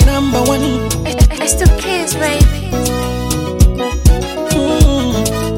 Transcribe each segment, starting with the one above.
number one. It's the kids, baby. Mm.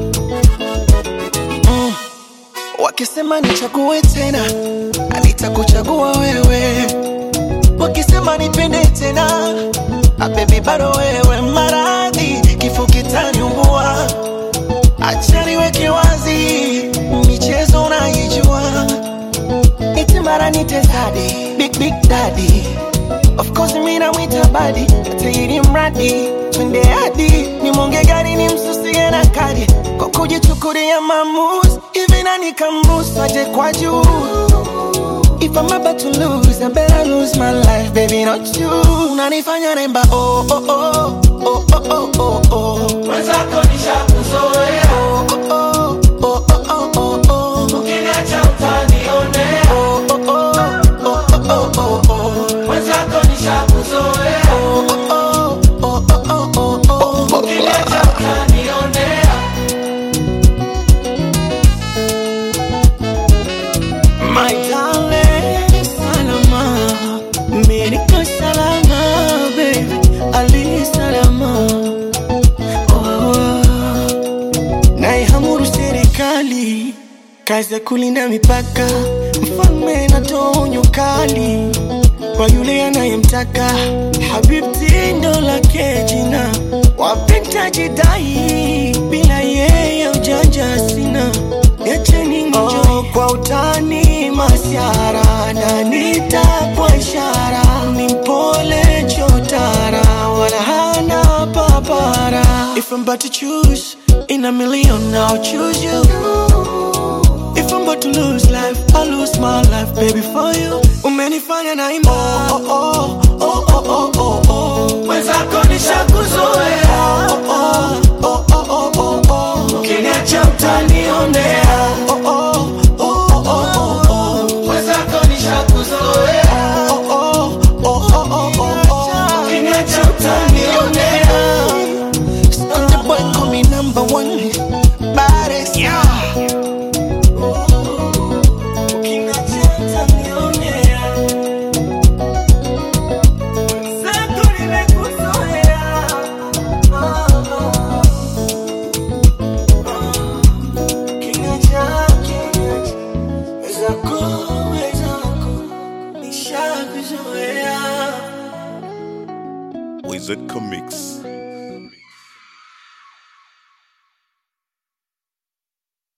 Mm. Wakisema nichague tena, nitakuchagua wewe. Wakisema nipende tena, ah, baby bado wewe. Maradhi kifo kitaniumbua, acha niweke wazi, michezo unaijua, iti mara nite zadi, big big daddy Of course mimi namwita badi tairi mradi twende hadi nimonge gari ni msusie na kadi kwa kujichukulia maamuzi hivi nani kamruhusu aje kwa juu If I'm about to lose, I better lose my life, baby, not you. Unanifanya naimba oh oh oh oh oh oh oh oh. Mwenzako nishakuzoea, Oh oh oh oh oh oh oh. ukiniacha utanionea. Oh oh oh oh oh oh oh oh. Mwenzako nishakuzoea, Oh oh oh oh oh oh oh. ukiniacha utanionea. My darling, salama, mimi niko salama, baby, ali salama. Oh, naihamuru serikali, kazi ya kulinda mipaka, mfalme natoa onyo kali kwa yule anayemtaka. Habibti ndo lake jina, wapenda jidai, bila yeye ujanja sina. Niacheni nijo kwa utani masiara na nitapwa ishara ni mpole chotara wala hana papara If I'm about to choose in a million I'll choose you If I'm about to lose life I'll lose my life baby for you Umenifanya na imba oh, oh, oh, oh, oh, oh, oh. Mwenzako nishakuzoea, Oh, oh, oh, oh, oh, oh, oh. ukiniacha utanionea. Oh, oh, oh, oh, oh, oh, oh. Mwenzako nishakuzoea, Oh, oh, oh, oh, oh, oh, oh. ukiniacha utanionea. Stunner boy call me number one. Baddest. Ukiniacha utanionea. Mwenzako nimekuzoea. Ah, ah. Ukiniacha, ukiniacha. Wezako, wezako. Nishakuzoea. Wizard Comics.